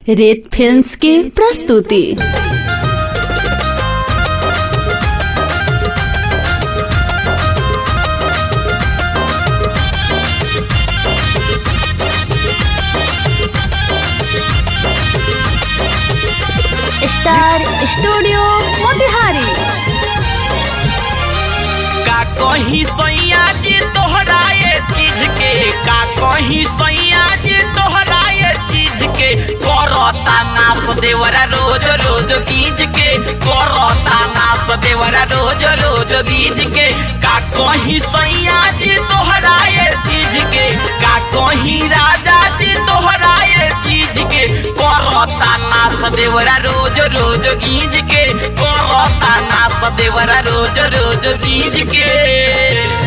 रेत फिल्म्स की प्रस्तुति स्टार स्टूडियो मोतिहारी का कहीं सैया जी तोहराए चीज के का कहीं सैया जी तोहराए चीज के करता नाप देवरा रोज रोज गीज के करता नाप देवरा रोज रोज गीज के का कहीं सैया जी तोहराए चीज के का कहीं राजा जी तोहराए चीज के करता नाप देवरा रोज रोज गीज के करता नाप देवरा रोज रोज गीज के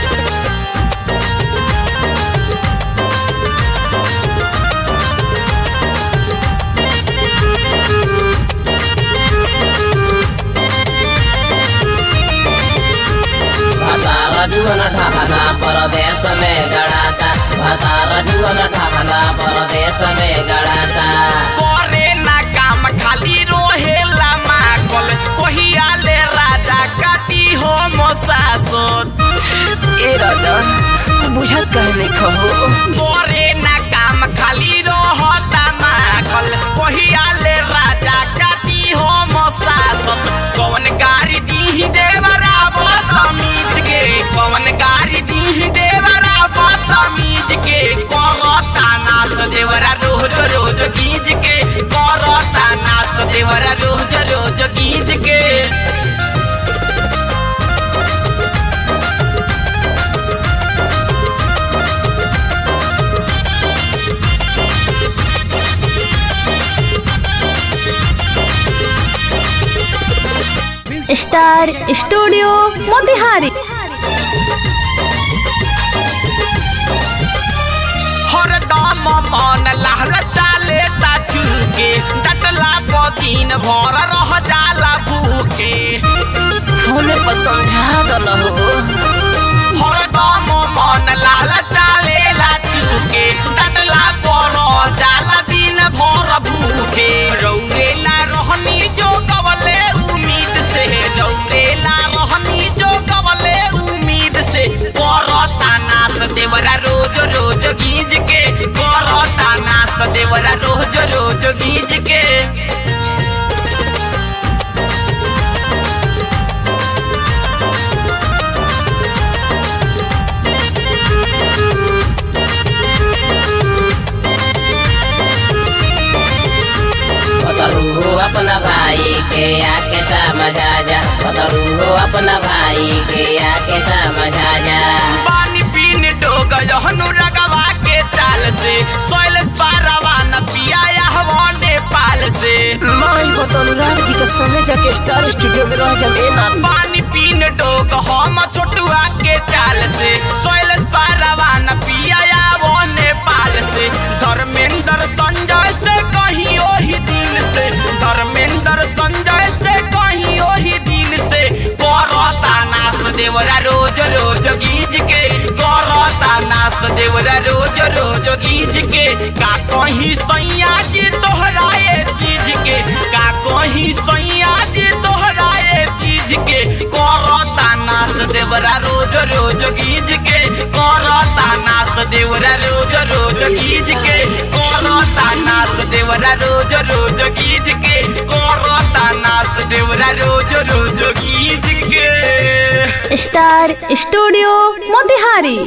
भतार जीवन ढाहना परदेश में गड़ाता भतार जीवन ढाहना परदेश में गड़ाता करे ना काम खाली रोहेला माकल कहिया ले राजा काटी हो मोसासोत ए राजा बुझत कहने खहो करे ना काम खाली रहता माकल कहिया ले राजा काटी हो मोसासोत कौन गाड़ी दी देवरा बसमीज के कौन गाड़ी दी देवरा बसमीज के करता नाच देवरा रोज रोज गीज के करता नाच देवरा रोज रोज गीज के स्टार स्टूडियो मोतिहारी हरदम मन लाल चाले के डटला पदीन भर रह जाला भूखे होने पर समझा दल हो हरदम मन लाल चाले के डटला पर जाला दिन भर भूखे रौरेला रहनी जो कवले उम्मीद से रौरेला रहनी जो कवले उम्मीद से करता नाथ देवरा रोज रोज गीज के करता नाथ देवरा रोज रोज गीज के बतरू हो अपना भाई के आके समझा जा बतरू हो अपना भाई के आके समझा जा पानी पीने डोग जहनु रगवा के चाल से सोयल पारवा न पिया हवा नेपाल से माई बतरू राज जी का समय जाके स्टार स्टूडियो में रह जाए ना पानी पीने डोग हम छोटुआ के चाल से सोयल पारवा न पिया हवा नेपाल से धर्मेंद्र संजय से कहीं ओही दिन से धर्मेंद्र संजय से कहीं ओही दिन से करता नाथ देवरा रोज रोज गीज के करता नाथ देवरा रोज रोज गीज के का कहीं सैया जी तोहराए चीज के का कहीं सैया जी तोहराए चीज के करता नाथ देवरा रोज रोज गीज के करता नाथ देवरा रोज रोज गीज के करता नाथ देवरा रोज रोज गीज के करता नाथ देवरा रोज रोज गीज के स्टार स्टूडियो मोतिहारी